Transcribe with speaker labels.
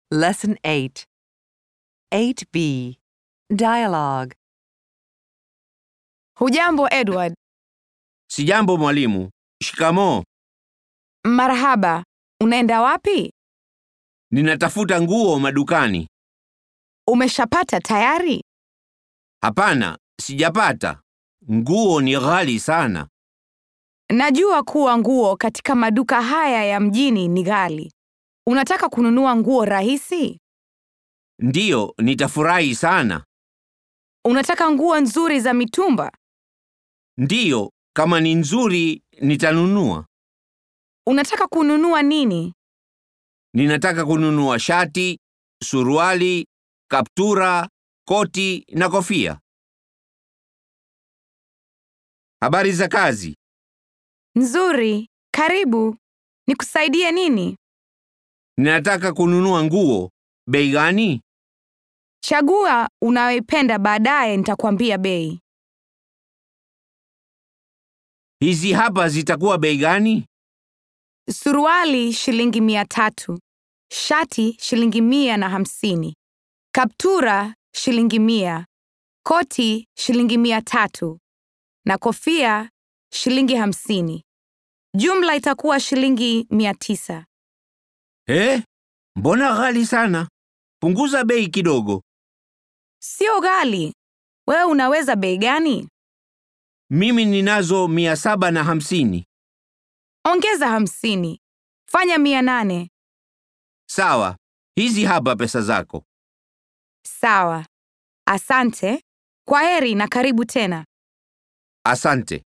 Speaker 1: Lesson 8. 8b. Dialogue.
Speaker 2: Hujambo Edward.
Speaker 3: Sijambo mwalimu. Shikamoo.
Speaker 2: Marhaba. Unaenda wapi?
Speaker 3: Ninatafuta nguo madukani.
Speaker 2: Umeshapata tayari?
Speaker 3: Hapana, sijapata. Nguo ni ghali sana.
Speaker 2: Najua kuwa nguo katika maduka haya ya mjini ni ghali. Unataka kununua nguo rahisi?
Speaker 3: Ndiyo, nitafurahi sana.
Speaker 2: Unataka nguo nzuri za mitumba?
Speaker 3: Ndiyo, kama ni nzuri nitanunua.
Speaker 2: Unataka kununua nini?
Speaker 3: Ninataka kununua shati, suruali, kaptura, koti na kofia. Habari za kazi.
Speaker 2: Nzuri. Karibu. Nikusaidie nini?
Speaker 3: Ninataka kununua nguo. Bei gani?
Speaker 2: Chagua unayoipenda baadaye nitakwambia bei.
Speaker 3: Hizi hapa zitakuwa bei gani?
Speaker 2: Suruali shilingi mia tatu. Shati shilingi mia na hamsini. Kaptura shilingi mia. Koti shilingi mia tatu. Na kofia shilingi hamsini. Jumla itakuwa shilingi mia tisa.
Speaker 3: Eh? Mbona ghali sana? Punguza bei kidogo.
Speaker 2: Sio ghali. Wewe unaweza bei gani?
Speaker 3: Mimi ninazo mia saba na hamsini.
Speaker 2: Ongeza hamsini. Fanya mia nane.
Speaker 3: Sawa, hizi hapa pesa zako.
Speaker 2: Sawa. Asante. Kwa heri na karibu tena.
Speaker 3: Asante.